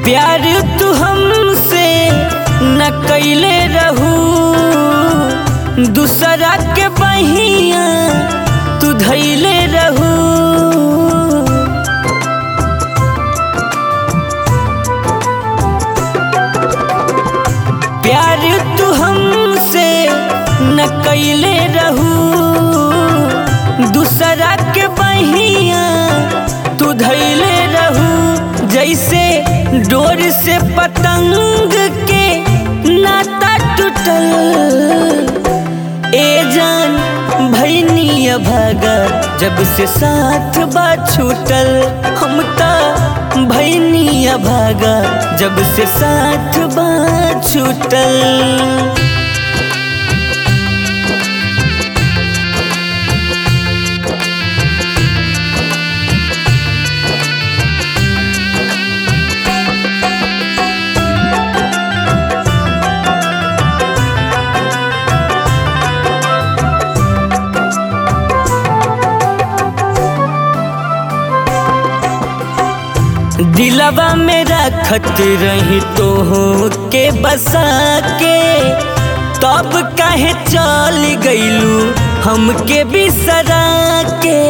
प्यार तू हमसे न कैले रहू दूसरा के बहिया तू धैले रहू प्यार तू हमसे न कैले रहू दूसरा के बहिया तू धैले रहू जैसे डोर से पतंग के नाता टूटल ए जान भैनी भागा जब से साथ बा छूटल हम ता भैनी भागा जब से साथ बा छूटल दिलवा में रखत रही तो हो के बसा के तब काहे चल गईलू हमके बिसरा के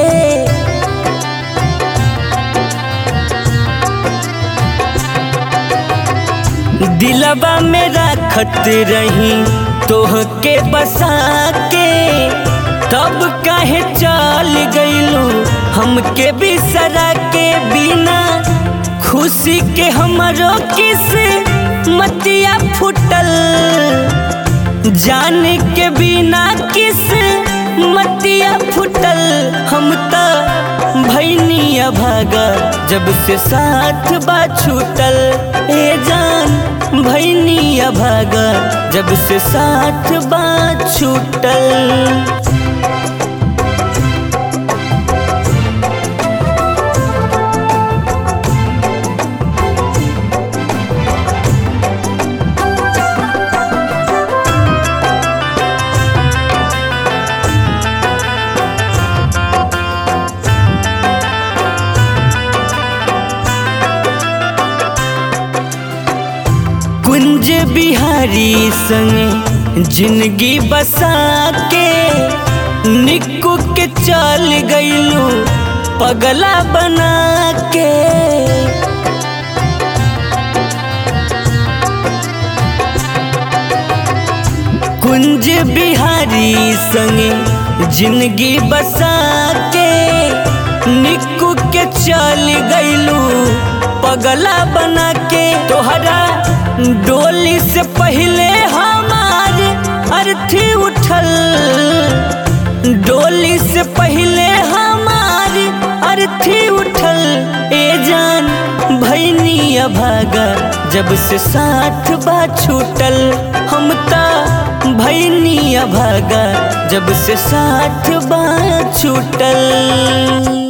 दिलवा में रखत रही तोह के बसा के तब काहे चल गईलू हमके बिसरा के बिना खुशी के हमरो किस मतिया फुटल जान के बिना किस मतिया फुटल हम तो भैनिया भागा जब से साथ बा छूटल ए जान भैनिया भागा जब से साथ बा छूटल कुंज बिहारी संग जिंदगी बसा के निक्कू के चल गईलू पगला बना के कुंज बिहारी संग जिंदगी बसा के निक्कू के चल गईलू पगला बना के तोहरा डोली से पहले हमार अर्थी उठल डोली से पहले हमार अर्थी उठल ए जान भैनिया भागा जब से साथ बा छूटल हम ता भैनिया भागा जब से साथ बा छूटल